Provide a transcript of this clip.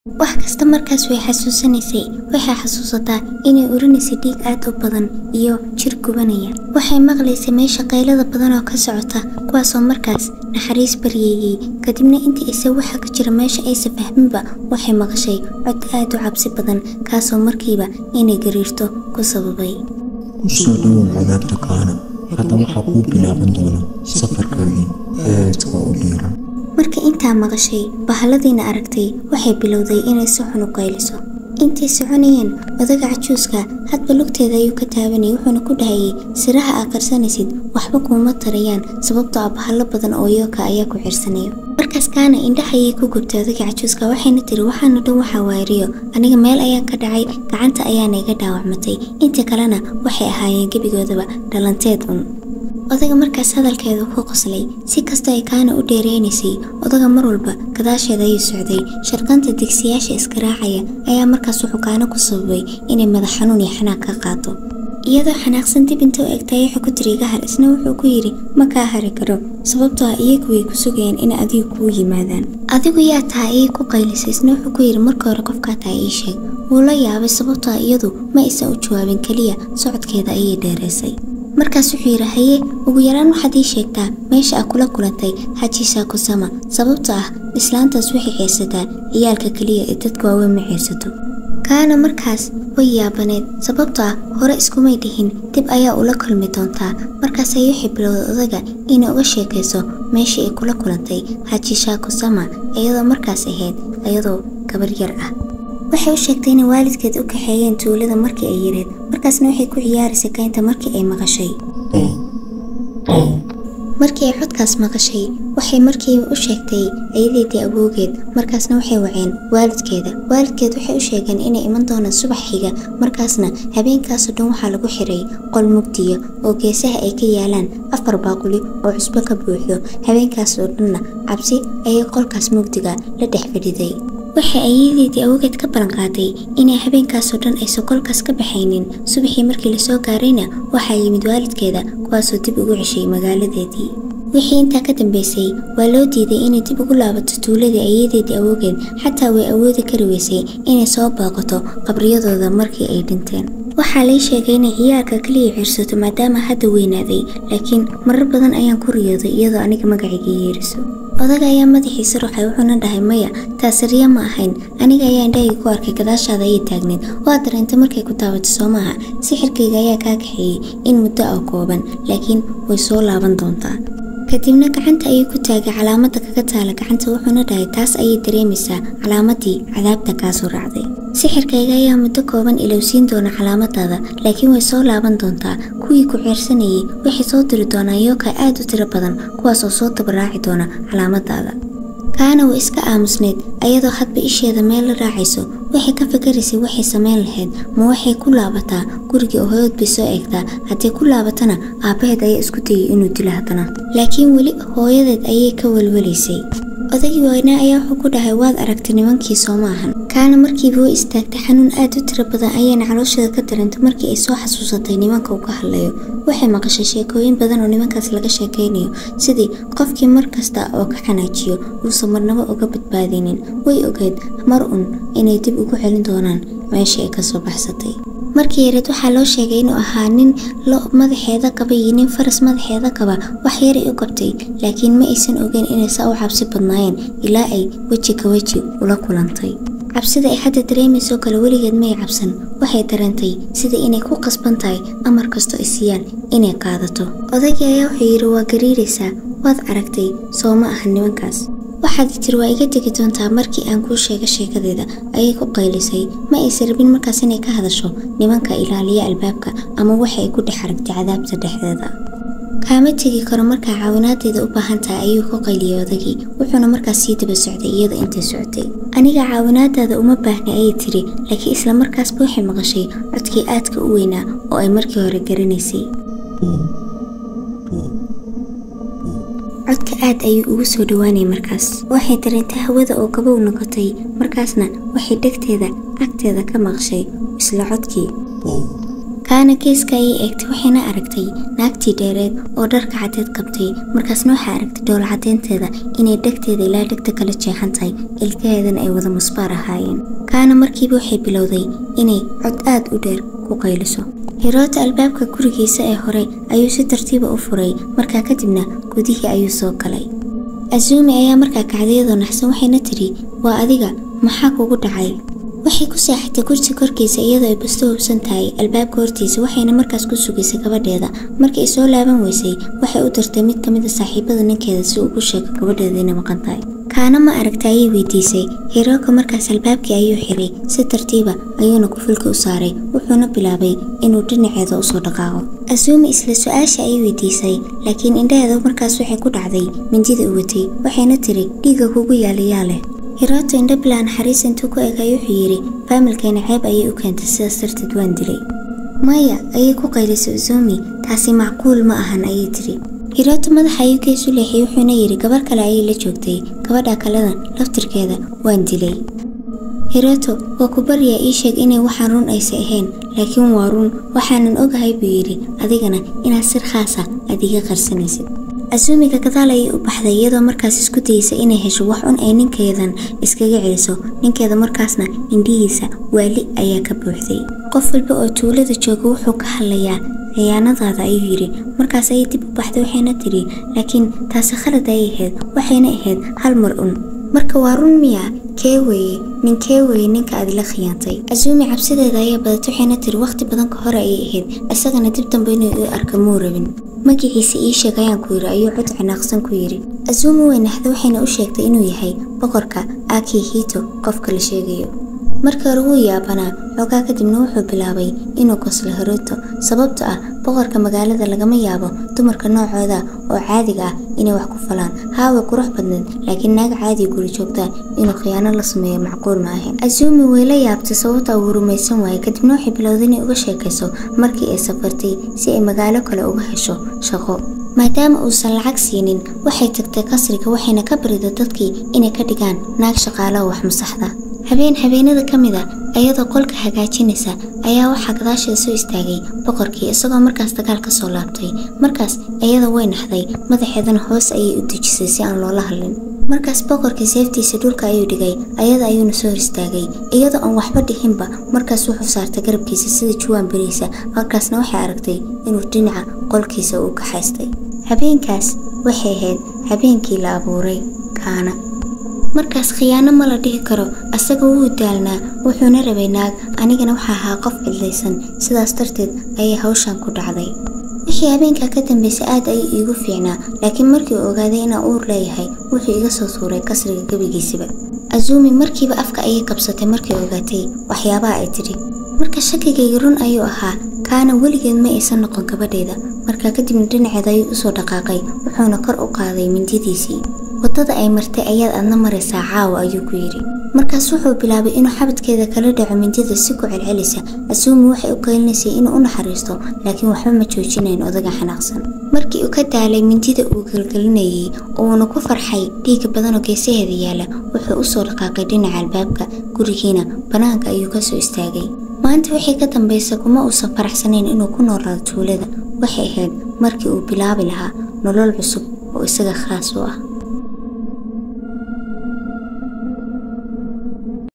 wax kasta markaas way xasuusanaysay waxay xasuusataa inay urinaysay dhiig aad u badan iyo jir gubanaya waxay maqlaysay meesha qaylada badan oo ka socota kuwaasoo markaas naxariis baryeeyey kadibna intii ise waxa ka jira meesha aysa fahminba waxay maqashay cod aad u cabsi badan kaasoo markiiba inay gariirto ku sababay kusoo dhowow cadaabta kaana hadda waxaa kuu bilaaban doona safarkaagii aadka u dheeran marka intaa maqashay bahalladiina aragtay waxay bilowday inay si xun u qayliso intay soconayeen odaga cajuuska hadba lugteeda ayuu ka taabanayay wuxuuna ku dhahayay siraha aa qarsanaysid waxba kuuma tarayaan sababtoo ah bahallo badan oo yooka ayaa ku cirsanayo markaas kaana indhaha ayay ku gubtay odaga cajuuska waxayna tiri waxaana dhan waxaa waariyo aniga meel ayaan ka dhacay gacanta ayaana iga dhaawacmatay inta kalena waxay ahaayeen gebigoodaba dhalanteed un odaga markaas hadalkeedu ku qoslay si kastoo ay kaana u dheereynaysay odaga mar walba gadaasheeda ayuu socday sharqanta digsiyaasha iskaraacaya ayaa markaas wuxuu kaana ku sababay inay madax xanuun iyo xanaaq ka qaato iyadoo xanaaqsan dib inta u egtay wuxuu ku tiri iga har isna wuxuu ku yidhi ma kaa hari karo sababtoo ah iyagu way ku sugayeen in adigu kuu yimaadaan adigu yaa tahay ayay ku qaylisay isna wuxuu ku yidhi marka hore qofkaa tahay ii sheeg wuu la yaabay sababtoo ah iyadu ma aysan u jawaabin keliya socodkeeda ayay dheeraysay markaas wuxuu yidhi haye ugu yaraan waxaad ii sheegtaa meesha aa kula kulantay xajiisaa kusama sababtoo ah islaantaas waxay ceersataa ciyaalka keliya ee dadka waaweyn ma ceersato kaana markaas way yaabaneed sababtoo ah hore iskumay dhihin dib ayaa ula kulmi doontaa markaas ayay waxay bilowday odaga inay uga sheekayso meeshii ay kula kulantay xajiishaa kusama iyadoo markaas ahayd iyadoo gabar yar ah waxay u sheegtay inay waalidkeed u kaxeeyeen tuulada markii ay yareed markaasna waxay ku ciyaaraysay kaynta markii ay maqashay markii ay codkaas maqashay waxay markiiba u sheegtay ayadeedii awoogeed markaasna waxay waceen waalidkeeda waalidkeed waxay u sheegeen inay iman doonaan subax xiga markaasna habeenkaasoo dhan waxaa lagu xiray qol mugdiya oo geesaha ay ka yaalaan afar baaquli oo cusbo ka buuxdo habeenkaas oo dhanna cabsi ayay qolkaas mugdiga la dhex fadhiday waxay ayadeedii awgeed ka ballan qaaday inay habeenkaasoo dhan aysan kolkaas ka baxaynin subaxii markii lasoo gaarayna waxaa yimid waalidkeeda kuwaasoo dib ugu ceshay magaaladeedii wixii intaa ka dambeysay waa loo diiday inay dib ugu laabato tuuladii ayadeedii awoogeed xataa way awoodi kari weysay inay soo booqato qabriyadooda markii ay dhinteen waxaa lay sheegay inay ciyaarka keliya cirsato maadaama hadda weynaaday laakiin marar badan ayaan ku riyooday iyadoo aniga magacayga yeeriso odaga ayaa madaxiisa ruxay wuxuuna dhahay maya taasariya ma ahayn aniga ayaa indhahayga ku arkay gadaashaada ayay taagneed waa dareentay markay ku taabato soo maaha sixirkayga ayaa kaa kaxeeyey in muddo ah kooban laakiin way soo laaban doontaa kadibna gacanta ayay ku taagay calaamadda kaga taala gacanta wuxuuna dhahay taas ayay dareemaysaa calaamadii cadaabta kaasoo raacday sixirkayga ayaa muddo kooban ilowsiin doona calaamadaada laakiin way soo laaban doontaa kuwii ku ceersanayay waxay soo diri doonaan yooka aad u tiro badan kuwaas oo soo dabaraaci doona calaamadaada kaana way iska aamusneyd ayadoo hadba isheeda meel la raacayso waxay ka fikaraysay waxay samayn lahayd ma waxay ku laabataa gurigii oo hooyood bay soo eegtaa haddii ku laabatana aabbaheed ayaa isku dayay inuu dilo haddana laakiin weli hooyadeed ayay ka welwelaysay odagii waynaa ayaa wuxuu ku dhahay waad aragtay nimankii soo maahan kaana markiiba way istaagtay xanuun aad u tiro badan ayayna caloosheeda ka dareentay markii ay soo xasuusatay nimanka uu ka hadlayo waxay maqashay sheekooyin badan oo nimankaas laga sheekaynayo sidii qofkii mar kasta oo ka xanaajiyo uusan marnabo uga badbaadinin way ogeed mar un inay dib ugu celin doonaan meeshii ay kasoo baxsatay markii yareed waxaa loo sheegay inuu ahaa nin lo madaxeeda qaba iyo nin faras madaxeeda qaba wax yaray u qabtay laakiin ma aysan ogeyn inay saa u cabsi badnaayeen ilaa ay weji ka weji ula kulantay cabsida ay hadda dareemaysoo kale weligeed may cabsan waxay dareentay sida inay ku qasban tahay amar kasto ay siiyaan inay qaadato odagii ayaa wuxuu yidhi waa gariiraysaa waad aragtay soo ma aha nimankaas waxaad tiri waa iga tegi doontaa markii aan kuu sheega sheekadeeda ayay ku qaylisay ma aysan rabin markaas inay ka hadasho nimanka ilaaliya albaabka ama waxa ay ku dhex aragtay cadaabta dhexdeeda kaama tegi karo markaa caawinaadeeda u baahan tahay ayuu ku qayliyay odagii wuxuuna markaas sii daba socday iyada intay socotay aniga caawinaadaada uma baahnay ayay tiri laakiin isla markaasba waxay maqashay codkii aadka u weynaa oo ay markii hore garanaysay codka aad ayuu ugu soo dhowaanayay markaas waxay dareentay hawada oo gabow noqotay markaasna waxay dhegteeda agteeda ka maqshay isla codkii kaana geeska ayay eegtay waxayna aragtay naagtii dheereed oo dharka cadeed qabtay markaasna waxaa aragtay dhool cadeynteeda inay dhegteeda ilaa dhegta kala jeexan tahay ilkaheedana ay wada musbaar ahaayeen kaana markiiba waxay bilowday inay cod aad u dheer ku qayliso hiroota albaabka gurigiisa ee hore ayuu si tartiiba u furay markaa kadibna gudihii ayuu soo galay azuumi ayaa markaa kacdayadoo naxsan waxayna tidhi waa adiga maxaa kugu dhacay waxay ku seexatay kursi korkiisa iyadoo ay basto hubsan tahay albaabka hortiisa waxayna markaas ku sugaysay gabadheeda markii ay soo laaban weysay waxay u dirtay mid ka mid a saaxiibada ninkeeda si uu u sheego gabadheeda inay maqan tahay kaana ma aragta ayay weydiisay hirooka markaas albaabkii ayuu xiray si tartiiba ayuuna kufilka u saaray wuxuuna bilaabay inuu dhinaceeda usoo dhaqaaqo asuumi isla su-aasha ayay weydiisay laakiin indhaheeda markaas waxay ku dhacday mindida u watay waxayna tiri dhiigga kugu yaalayaa leh hirooto indho bilaa naxariis intuu ku egay wuxuu yidhi faamilkeena ceeb ayay u keentay sidaas darteed waan dilay maya ayay ku qaylisay uzumi taasi macquul ma ahan ayay tiri hirooto madaxa ayuu geesu leexiyey wuxuuna yidhi gabar kale ayay la joogtay gabadha kalena laftirkeeda waan dilay hirooto waa ku baryaa ii sheeg inay waxaan run aysa ahayn laakiin waa run waxaanan ogahay buu yidhi adigana inaad sir khaasa aad iga qarsanaysid asuumiga gadaal ayay u baxday iyadoo markaas isku dayeysa inay hesho wax un ay ninkeedan iskaga celiso ninkeeda markaasna indhihiisa waali ayaa ka buuxday qof walba oo tuulada jooga wuxuu ka hadlayaa khiyaanadaada ayuu yidhi markaas ayay dib u baxday waxayna tidhi laakiin taasi khalad ayay ahayd waxayna ahayd hal mar un marka waa run miya kee weeye nin kee weeye ninka aad la khiyaantay asuumi cabsideeda ayaa badatay waxayna tiri wakhti badan ka hore ayay ahayd isagana dib dambe inuu ii arka muu rabin magaciisa ii sheeg ayaan ku yidhi ayuu cod cinaaqsan ku yidhi asuumi way naxda waxayna u sheegtay inuu yahay boqorka aki hito qofka la sheegayo markii hore wuu yaabanaa xoogaa kadibna wuxuu bilaabay inuu qoslo hirooto sababto ah boqorka magaalada lagama yaabo dumarka noocooda oo caadiga ah inay wax ku falaan haaway qurux badneed laakiin naag caadi guri joogta inuu khiyaano la sameeyo macquul ma ahayn asuumi way la yaabtay sababta uu rumaysan waayay kadibna waxay bilowday inay uga sheekayso markii ay safartay si ay magaalo kale uga hesho shaqo maadaama uusan lacag siinin waxay tagtay qasriga waxayna ka bariday dadkii inay ka dhigaan naag shaqaalo wax masaxda habeen habeenada ka mid a iyadoo qolka hagaajinaysa ayaa waxaa gadaasheeda soo istaagay boqorkii isagoo markaas dagaal ka soo laabtay markaas iyada way naxday madaxeedana hoos ayay u dejisay si aan loola hadlin markaas boqorkii seeftiisa dhulka ayuu dhigay ayada ayuuna soo hor istaagay iyadoo aan waxba dhihinba markaas wuxuu saartay garabkiisa sida juwaan beriisa markaasna waxay aragtay inuu dhinaca qolkiisa uu ka haystay habeenkaas waxay ahayd habeenkii la abuuray kaana markaas khiyaano ma la dhihi karo asaga wuu daalnaa wuxuuna rabay naag anigana waxaa ahaa qof cidlaysan sidaas darteed ayay hawshan ku dhacday wixii habeenkaa ka dambaysay aad ayay iigu fiicnaa laakiin markii uu ogaaday inaan uur leeyahay wuxuu iga soo tuuray kasriga gebigiisiba azuumi markiiba afka ayay kabsatay markay ogaatay waxyaabaha ay tidhi marka shakigayga run ayuu ahaa kaana weligeed ma aysan noqon gabadheeda markaa kadibna dhinaceeda ayuu usoo dhaqaaqay wuxuuna kor u qaaday mindidiisii waddada ay martay ayaad adna maraysaa caawa ayuu ku yidhi markaas wuxuu bilaabay inuu xabadkeeda kala dhaco mindida si ku celcelisa asuumi waxay u keelinaysay inuu u naxariisto laakiin waxba ma joojinayn odaga xanaaqsan markii uu ka daalay mindida uu gelgelinayay uuna ku farxay dhiigga badanoo geesaheeda yaala wuxuu usoo dhaqaaqay dhinaca albaabka gurigiina bannaanka ayuu ka soo istaagay maanta wixii ka dambaysa kuma uusan faraxsanayn inuu ku noolaado tuulada waxay ahayd markii uu bilaabi lahaa nolol cusub oo isaga khaas u ah